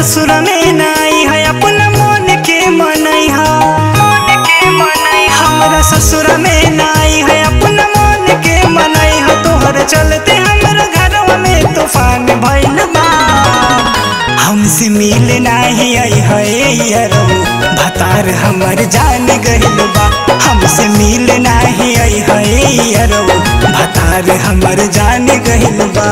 ससुर में नाई है अपना मन के मनई है मन के मनई हमरा ससुर में नाई है अपना मन के मनई है तोहर चलते हमरा घरवा में तूफान भइल बा हमसे मिल नाही आई है यारो भतार हमर जान गइल बा हमसे मिल नाही आई है यारो भतार हमर जान गइल बा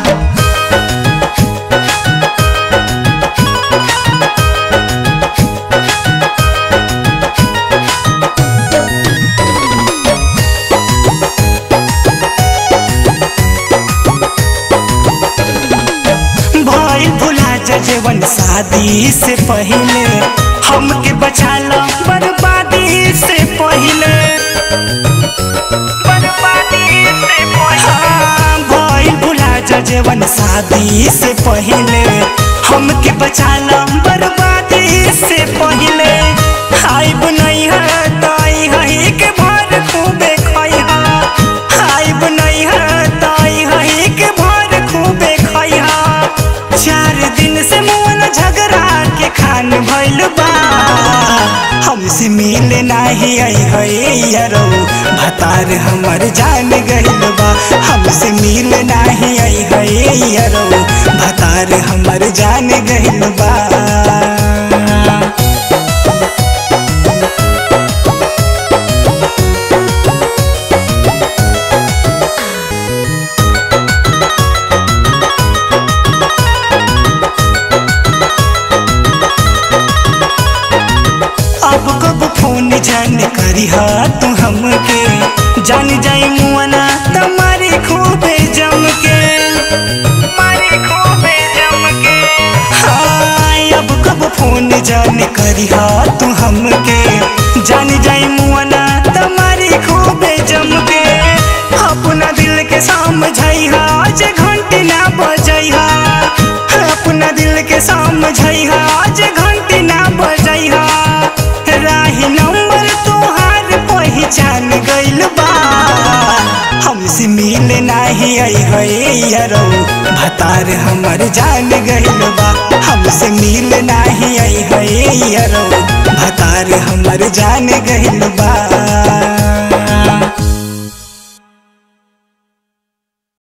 भइल भुला जा जीवन शादी से पहले हमके बचा लो बर्बादी से पहले बर्बादी से हाँ, भइल भुला जा जीवन शादी से पहले हमके बचा लो बर्बादी से पहले आइब नहीं है ताई है के भर खूबे खाई आइब नहीं है ताई है के भर खूबे खाई चार दिन से मोन झगड़ा के खान भइल बा हमसे मिल नाही आई है यारो भतार हमर जान गइल बा हमसे मिल नाही आई है यारो भतार हमर जान गइल बा अब कब फोन जान करी हा तू हमके जान जाई मुआना तुम्हारी खूबे जम के मारी खूबे जम के हाँ अब कब फोन जान करी हा तू हमके जान जाई मुआना तुम्हारी खूबे जम के अपना दिल के समझाई हा आज घंटी ना बजाई हा अपना दिल के समझाई हा आज घंटी ना बजाई हा राही नंबर तोहार पहचान गइल बा हमसे मिल नाही आई है यारो भतार हमर जान गइल बा हमसे मिल नाही आई है यारो भतार हमर जान गइल बा